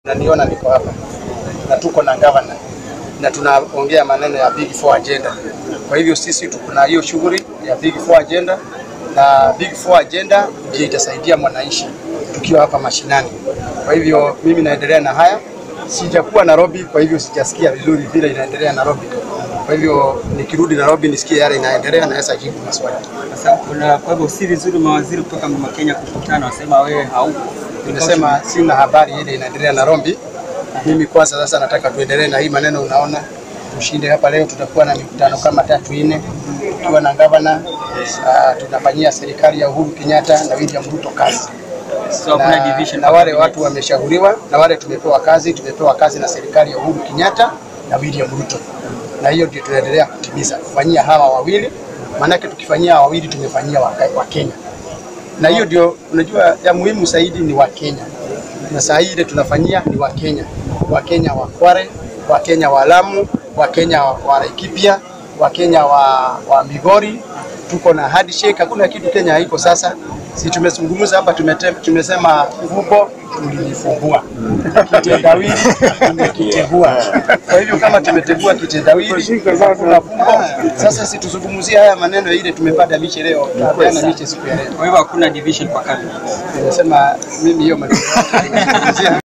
Naniona niko hapa na tuko na gavana na tunaongea maneno ya Big Four agenda. Kwa hivyo sisi tuko na hiyo shughuli ya Big Four agenda, na Big Four agenda ndio itasaidia mwananchi tukiwa hapa mashinani. Kwa hivyo mimi naendelea na haya, sijakuwa Nairobi, kwa hivyo sijasikia vizuri vile inaendelea Nairobi. Kwa hivyo nikirudi Nairobi nisikie yale inaendelea, naweza jibu maswali. Sasa kuna kwa hivyo si vizuri mawaziri kutoka Mlima Kenya kukutana, wasema wewe haupo. Nimesema sina habari ile inaendelea Nairobi. Mimi kwanza sasa nataka tuendelee na hii maneno, unaona tushinde hapa leo. Tutakuwa na mikutano kama tatu nne, tukiwa na gavana uh, tunafanyia serikali ya Uhuru Kenyatta na William Ruto kazi So hakuna na, division na wale watu wameshauriwa na wale tumepewa kazi, tumepewa kazi na serikali ya Uhuru Kenyatta na William Ruto, na hiyo ndio tunaendelea kutimiza, kufanyia hawa wawili, maanake tukifanyia hawa wawili tumefanyia wa, wa Kenya, na hiyo ndio unajua ya muhimu zaidi ni wa Kenya, na saa hii ile tunafanyia ni wa Kenya, wa Kenya wa Kware, wa Kenya wa Lamu, wa Kenya wa, wa Laikipia, wa Kenya wa, wa Migori, tuko na handshake, hakuna kitu Kenya haiko sasa. Si tumezungumza hapa, tumete- tumesema fumbo tulilifungua, kitendawili tumekitegua. Kwa hivyo kama tumetegua kitendawili, kuna fumbo sasa. Si tuzungumzie haya maneno ile tumepata miche leo, tunapeana miche siku ya leo. Kwa hivyo hakuna division kwa cabinet. Nimesema mimi hiyo maneno